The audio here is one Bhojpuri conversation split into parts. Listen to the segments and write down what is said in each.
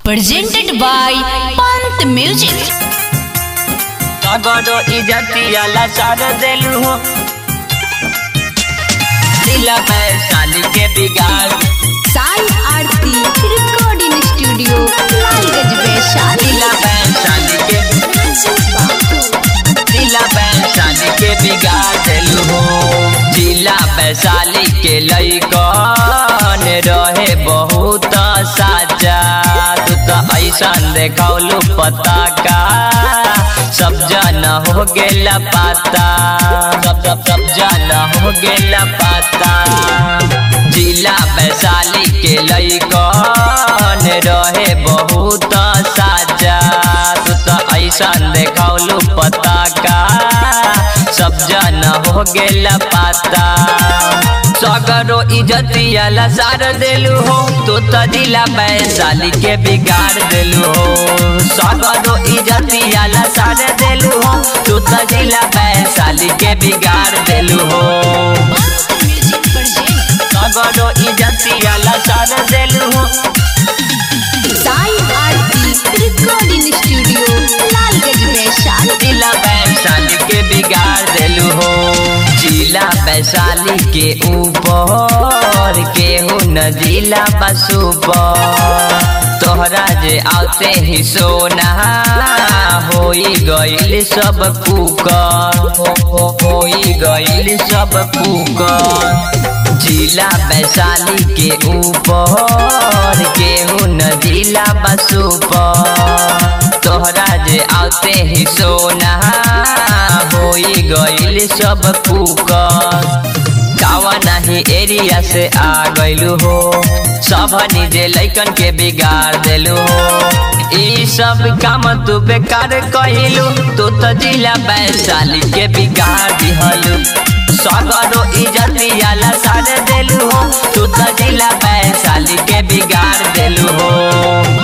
presented by Pant Music. तगड़ो इजतिया लाचार देलू हो दिला वैशाली के बिगाड़ Sai Aarti Recording Studio, Lalgaj Vaishali. दिला वैशाली के दिला वैशाली के बिगाड़ देलू हो जिला वैशाली के लैकन रहे बहुत साजा तू तो ऐसा देखौलू पता का सब जन हो गेला पाता सब सब सब जन हो गेला पाता जिला वैशाली के लैकन रहे बहुत साजा तू तो ऐसा देखौलू पता का सब जन हो गेला पाता सगरो इजतिया लसार देलू हो तू तो जिला वैशाली के बिगाड़ देलू हो सगरो इजतिया लसार देलू हो तू तो जिला वैशाली के बिगाड़ देलू हो सगरो इजतिया लसार देलू हो Sai Aarti Recording Studio, Lalgaj Vaishali. जिला वैशाली के बिगाड़ देलू हो जिला वैशाली के ऊपर केहू न जिला बसूपर तोहरा जे आते ही सोना होई गईल सब कुकर हो, हो, होई गईल सब कुकर जिला वैशाली के ऊपर केहू न जिला बसूपर तोहरा जे आते ही सोना होई गईल सब कुकर कावा नहीं एरिया से आ गइलू हो सब निजे लैकन के बिगाड़ देलू हो ई सब काम तू बेकार कहिलू तू तो जिला वैशाली के बिगाड़ दिहलू सगरो इजतिया लसार देलू हो तू तो जिला वैशाली के बिगाड़ देलू हो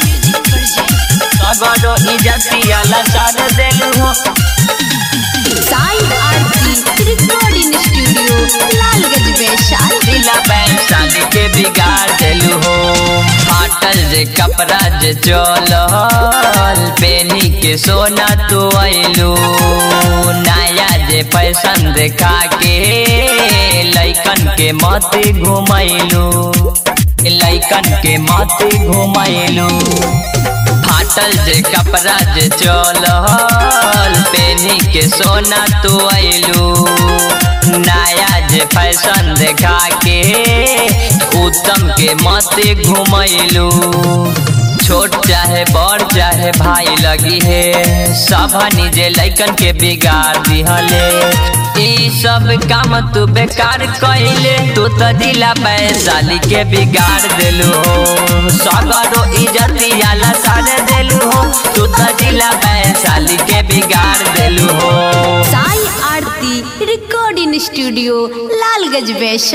सगरो इजतिया लसार देलू हो Sai Aarti Recording Studio, Lalgaj Vaishali. दिला वैशाली के बिगाड़ देलू हो फाटल जे कपड़ा जे चलल पेनी के सोना तू अइलू नया जे फैशन देखा के लैकन के मत घुमैलू लैकन के मत घुमैलू फाटल जे कपड़ा जे चलल पेनी के सोना तू अइलू नया जे फैशन देखा के उत्तम के मत घुमैलू छोट चाहे बड़ चाहे भाई लगी है सब निजे लैकन के बिगाड़ दिहले ई सब काम तू बेकार कइले तू तो दिला वैशाली के बिगाड़ देलू हो सगरो इजतिया लसार देलू हो तू तो दिला वैशाली के बिगाड़ देलू हो Sai Aarti Recording Studio, Lalgaj Vaishali.